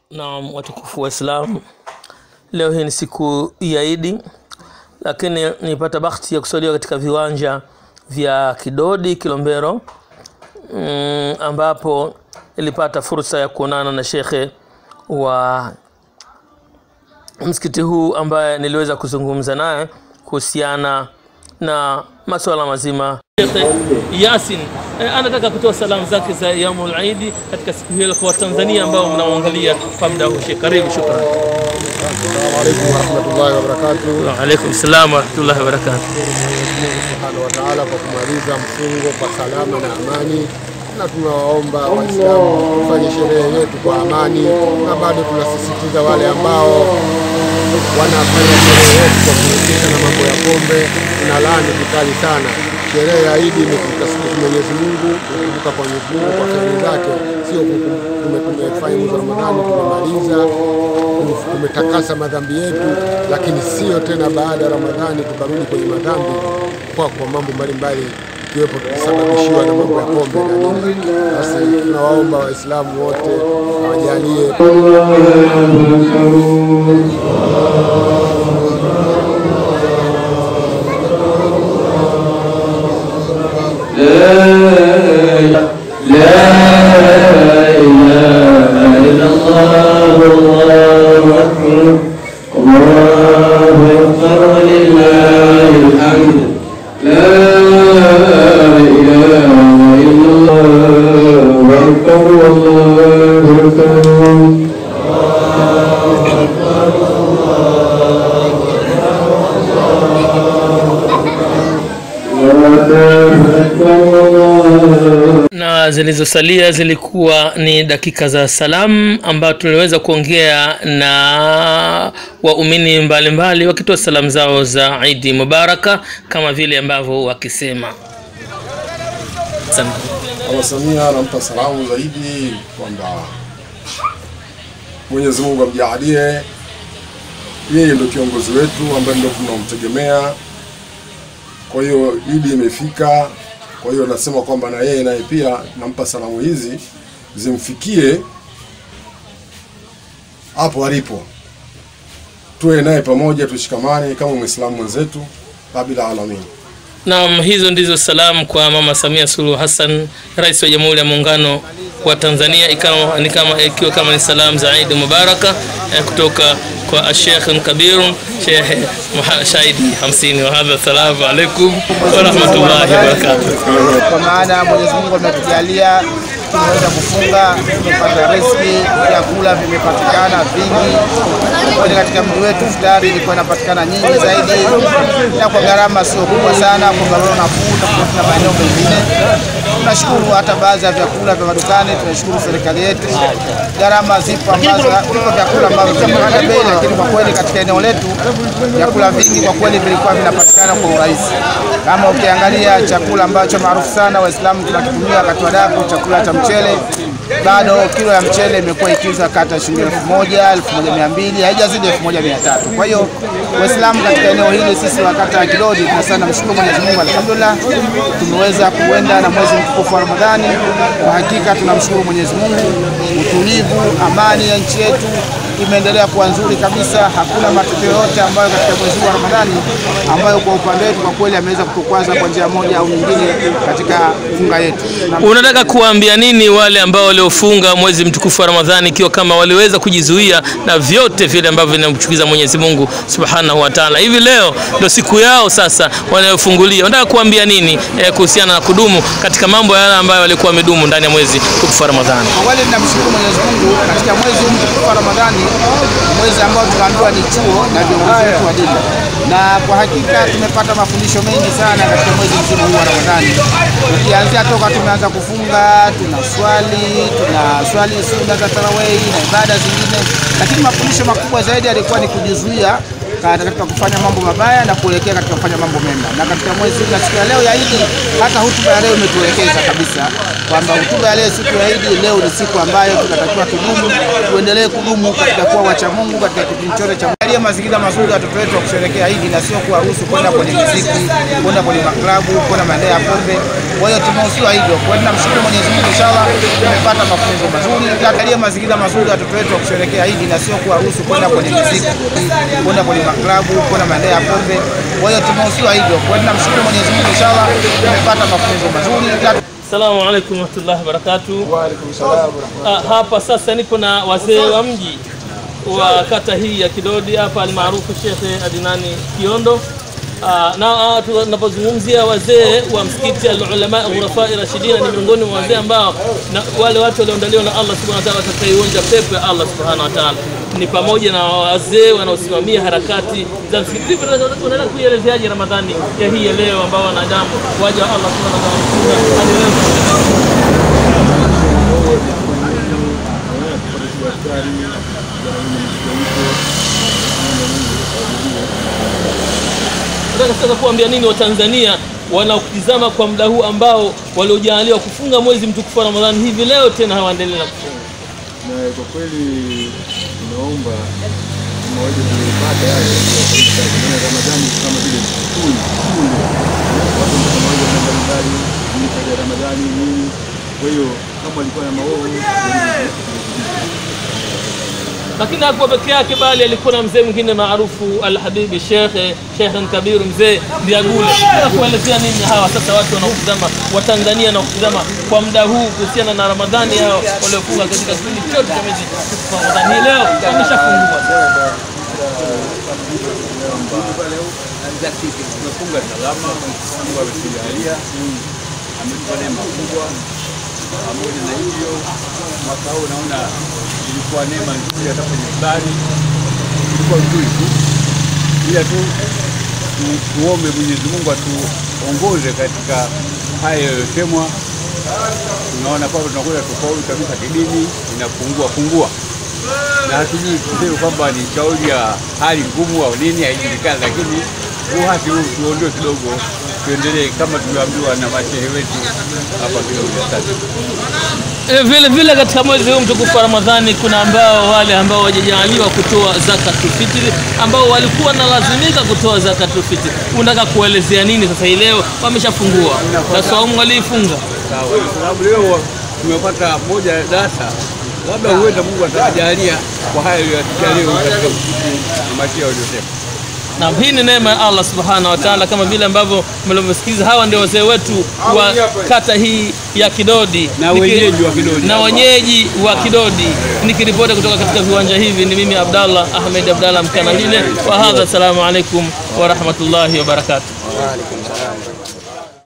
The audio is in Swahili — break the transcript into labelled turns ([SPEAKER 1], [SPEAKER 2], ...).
[SPEAKER 1] Naam, watukufu wa Islam, leo hii ni siku ya Idi, lakini nilipata bahati ya kusaliwa katika viwanja vya Kidodi Kilombero, mm, ambapo nilipata fursa ya kuonana na shekhe wa msikiti huu ambaye niliweza kuzungumza naye kuhusiana na masuala mazima. Shekhe Yasin eh, anataka kutoa salamu zake za yaumul Eid katika siku hiyo kwa Watanzania ambao mnaoangalia kwa muda huu. Sheikh, karibu. Shukran.
[SPEAKER 2] Assalamu alaikum warahmatullahi wabarakatuh.
[SPEAKER 1] Wa alaikum salam wa rahmatullahi wa barakatuh.
[SPEAKER 2] Mungu subhanahu wa taala kwa kumaliza mfungo kwa salama na amani, na tunawaomba Waislamu tufanye sherehe yetu kwa amani, na bado tunasisitiza wale ambao wanafanya sherehe yetu kwa kuhusika na mambo ya pombe, tuna laani vikali sana. Sherehe ya Idi ni kumtasifu Mwenyezi Mungu, kukumbuka kwa Mwenyezi Mungu kwa kheri zake, sio kukum- tume- tumefanya mwezi wa Ramadhani tumemaliza tumetakasa madhambi yetu, lakini sio tena baada ya Ramadhani tukarudi kwenye madhambi kwa kwa mambo mbalimbali ikiwepo tukisababishiwa na mambo ya pombe na nini. Basi tunawaomba Waislamu wote awajalie
[SPEAKER 1] na zilizosalia zilikuwa ni dakika za salamu ambayo tuliweza kuongea na waumini mbalimbali wakitoa salamu zao za Idi Mubaraka kama vile ambavyo wakisema. Asante.
[SPEAKER 2] Mama Samia anampa salamu zaidi kwamba Mwenyezi Mungu amjalie yeye ndio kiongozi wetu ambaye ndio tunamtegemea. Kwa hiyo Idi imefika, kwa hiyo nasema kwamba na yeye naye pia nampa salamu hizi zimfikie hapo alipo, tuwe naye pamoja, tushikamane kama Muislamu mwenzetu, rabbil alamin.
[SPEAKER 1] Naam, hizo ndizo salamu kwa Mama Samia Suluhu Hassan, Rais wa Jamhuri ya Muungano wa Tanzania, ikawa ni kama ikiwa kama ni salamu za Eid Mubaraka eh, kutoka kwa Sheikh Kabir Sheikh Muha- Shahidi 50 wa hadha. Assalamu alaikum wa rahmatullahi wa barakatuh.
[SPEAKER 3] kwa maana Mwenyezi Mungu ametujalia tumeweza kufunga, tumepata riziki, vyakula vimepatikana vingi. Kwani katika mji wetu futari ilikuwa inapatikana nyingi zaidi na kwa gharama sio kubwa sana, kwa gharama nafuu tofauti na maeneo mengine. Tunashukuru hata baadhi ya vyakula vya madukani, tunashukuru serikali yetu. Gharama zipo ambazo vipo vyakula ambavyo vinapanda bei, lakini kwa kweli katika eneo letu vyakula vingi kwa kweli vilikuwa vinapatikana kwa urahisi. Kama ukiangalia chakula ambacho maarufu sana Waislamu tunakitumia wakati wa daku, chakula cha mchele, bado kilo ya mchele imekuwa ikiuzwa kata shilingi elfu moja elfu moja mia mbili haijazidi elfu moja mia tatu Kwa hiyo Waislamu katika eneo hili sisi wa kata ya Kidodi tunasema mshukuru Mwenyezi Mungu, alhamdulillah tumeweza kuenda na mwezi mtukufu wa Ramadhani. Kwa hakika tunamshukuru Mwenyezi Mungu, utulivu, amani ya nchi yetu imeendelea kuwa nzuri kabisa. Hakuna matokeo yote ambayo katika mwezi huu wa Ramadhani ambayo kwa upande wetu kwa kweli ameweza kutukwaza kwa njia moja au nyingine katika funga yetu. Na
[SPEAKER 1] Unataka kuwaambia nini wale ambao waliofunga mwezi mtukufu wa Ramadhani ikiwa kama waliweza kujizuia na vyote vile ambavyo vinamchukiza Mwenyezi Mungu Subhanahu wa Ta'ala. Hivi leo ndio siku yao sasa wanayofungulia. Unataka kuambia nini eh, kuhusiana na kudumu katika mambo yale ambayo walikuwa wamedumu ndani ya mwezi mtukufu wa Ramadhani?
[SPEAKER 3] Kwa kweli ninamshukuru Mwenyezi Mungu katika mwezi huu mtukufu wa Ramadhani, mwezi ambao tunaambiwa ni chuo na viongozi wetu wa dini, na kwa hakika tumepata mafundisho mengi sana katika mwezi mzima huu wa Ramadhani. Ukianzia toka tumeanza kufunga, tuna swali, tuna swali sunna za tarawehi na ibada zingine, lakini mafundisho makubwa zaidi yalikuwa ni kujizuia katika kufanya mambo mabaya na kuelekea katika kufanya mambo mema. Na katika mwezi na siku ya leo ya Idi, hata hutuba ya leo imetuelekeza kabisa kwamba hutuba ya leo siku ya Idi, leo ni siku ambayo tunatakiwa tudumu, tuendelee kudumu katika kuwa wacha Mungu katika kipindi chote cha tuangalie mazingira mazuri watoto wetu wa kusherehekea Idi na sio kuwaruhusu kwenda kwenye muziki, kwenda kwenye maklabu, kwenda maeneo ya pombe. Kwa hiyo tumehusiwa hivyo. Kwa hiyo tunamshukuru Mwenyezi Mungu, inshallah tumepata mafunzo mazuri. Tuangalie mazingira mazuri watoto wetu wa kusherehekea Idi na sio kuwaruhusu kwenda kwenye muziki, kwenda kwenye maklabu, kwenda maeneo ya pombe. Kwa hiyo tumehusiwa hivyo. Kwa hiyo tunamshukuru Mwenyezi Mungu, inshallah tumepata mafunzo mazuri.
[SPEAKER 1] Assalamu alaikum warahmatullahi wabarakatuh.
[SPEAKER 2] Wa alaikum salaam wa rahmatullahi.
[SPEAKER 1] Ah, hapa sasa nipo na wazee wa mji wa kata hii ya Kidodi hapa almaarufu Shekhe Adinani Kiondo. Ah, na ah, tunapozungumzia wazee wa msikiti al-ulama ghurafai rashidina ni miongoni mwa wazee ambao na wale watu walioandaliwa na Allah subhanahu wa ta'ala watakaionja pepo ya Allah subhanahu wa ta'ala ni pamoja na wazee wanaosimamia harakati za msikiti. Vipi unaweza kuielezeaje Ramadhani ya hii ya leo ambao wanadamu waja wa Allah subhanahu wa ta'ala hadi leo Nataka sasa kuambia nini Watanzania wanaokutizama kwa muda huu ambao waliojaaliwa kufunga mwezi mtukufu wa Ramadhani hivi leo tena hawaendelee na kufunga.
[SPEAKER 2] Na kwa kweli tunaomba kama waje kupata yale ya Ramadhani kama vile skuli skuli watu kama waje mbalimbali ni ya Ramadhani nini. Kwa hiyo kama walikuwa na maovu
[SPEAKER 1] Lakini hakuwa peke yake, bali alikuwa na mzee mwingine maarufu Alhabibi Shekhe Shekhe Kabiru, mzee Ndiagule. Nataka kuelezea nini hawa sasa watu wanaokutizama Watanzania wanaokutizama kwa muda huu kuhusiana na Ramadhani hao waliofunga katika kipindi chote cha mwezi mtukufu wa Ramadhani. Hii leo wameshafungua.
[SPEAKER 4] tumefunga salama, Mungu ametujalia, ametupa neema kubwa. Pamoja na hivyo, mwaka huu naona ilikuwa neema nzuri, hata kwenye ibada ilikuwa nzuri tu, ila tu tu- tuombe Mwenyezi Mungu atuongoze katika haya yaliyosemwa. Tunaona kwamba tunakwenda tofauti kabisa kidini, inapungua pungua na hatujui tuseme kwamba ni shauri ya hali ngumu au nini, haijulikani, lakini uhasi huu tuondoe kidogo, tuendelee kama tulivyoambiwa na mashehe wetu hapa kidogo. Asante.
[SPEAKER 1] E, vile vile katika mwezi huu mtukufu wa Ramadhani kuna ambao wale ambao wajajaaliwa kutoa zakatul fitri ambao walikuwa nalazimika kutoa zakatul fitri. Unataka kuelezea nini sasa hii leo wameshafungua na saumu waliifunga?
[SPEAKER 4] Sawa, kwa sababu leo tumepata moja ya darasa, labda huenda Mungu atajalia kwa haya aliyotukia leo katika msikiti na mashehe waliosema.
[SPEAKER 1] Na hii ni neema ya Allah subhanahu wa ta'ala, kama vile ambavyo mlivyosikiza, hawa ndio wazee wetu wa kata hii ya Kidodi
[SPEAKER 4] Na
[SPEAKER 1] Niki-
[SPEAKER 4] wenyeji wa Kidodi.
[SPEAKER 1] na wenyeji wa Kidodi. Nikiripoti kutoka katika viwanja hivi ni mimi Abdallah Ahmed Abdallah Mkanalile wa hadha. Assalamu alaikum wa rahmatullahi wa barakatuh.
[SPEAKER 3] Wa alaikum salaam.